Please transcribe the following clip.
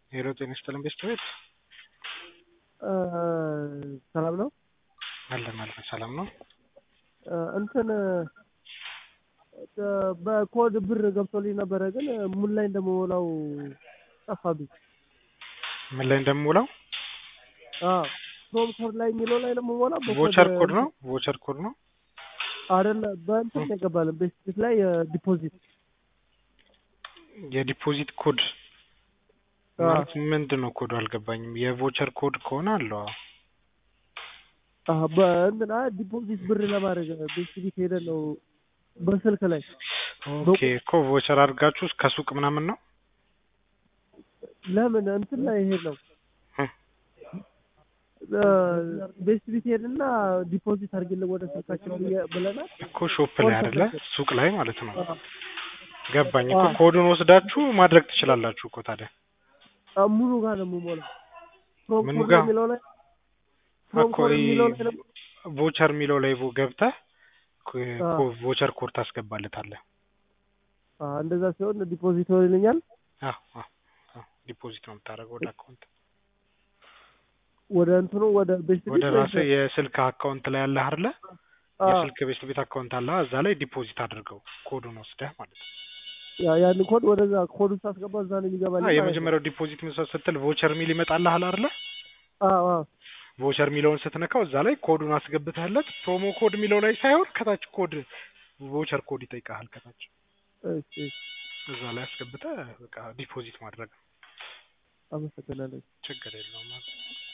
ሄሎ ጤና ይስጥልን ቤተሰቦች ሰላም ነው አለን አለን ሰላም ነው እንትን በኮድ ብር ገብቶልኝ ነበረ ግን ምን ላይ እንደምሞላው ጠፋብኝ ምን ላይ እንደምውለው ፕሮም ኮድ ላይ የሚለው ላይ ለምሞላ ቮቸር ኮድ ነው ቮቸር ኮድ ነው አይደለ በእንትን ነው የገባልን ቤስቲት ላይ ዲፖዚት የዲፖዚት ኮድ ማለት ምንድን ነው ኮዱ አልገባኝም የቮቸር ኮድ ከሆነ አለው በእንትና ዲፖዚት ብር ለማድረግ ቤስቲት ሄደን ነው በስልክ ላይ ኦኬ እኮ ቮቸር አድርጋችሁ ከሱቅ ምናምን ነው ለምን እንትን ላይ ሄድ ነው ቤስት ቢት ሄድና ዲፖዚት አድርግልን ወደ ስልካችን ብለናል እኮ ሾፕ ላይ አይደለ ሱቅ ላይ ማለት ነው ገባኝ እኮ ኮዱን ወስዳችሁ ማድረግ ትችላላችሁ እኮ ታዲያ ሙሉ ጋር ነው የምሞላው ምኑ ጋር የሚለው ላይ እኮ ቮቸር የሚለው ላይ ገብተህ ቮቸር ኮድ ታስገባለታለህ እንደዛ ሲሆን ዲፖዚት ይሆንልኛል ዲፖዚት ነው የምታደርገው ወደ አካውንት ወደ እንትኑ ወደ ቤስት ወደ ራስህ የስልክ አካውንት ላይ ያለህ አይደለ የስልክ ቤስት ቤት አካውንት አለ እዛ ላይ ዲፖዚት አድርገው ኮዱን ወስደህ ማለት ነው ያን ኮድ ወደዛ ኮድ ውስጥ አስገባ እዛ ነው የሚገባልኝ የመጀመሪያው ዲፖዚት ምሰጥ ስትል ቮቸር ሚል ይመጣልሃል አይደለ ቮቸር ሚለውን ስትነካው እዛ ላይ ኮዱን አስገብተህለት ፕሮሞ ኮድ የሚለው ላይ ሳይሆን ከታች ኮድ ቮቸር ኮድ ይጠይቃል ከታች እዛ ላይ አስገብተህ በቃ ዲፖዚት ማድረግ አመሰግናለሁ ችግር የለውም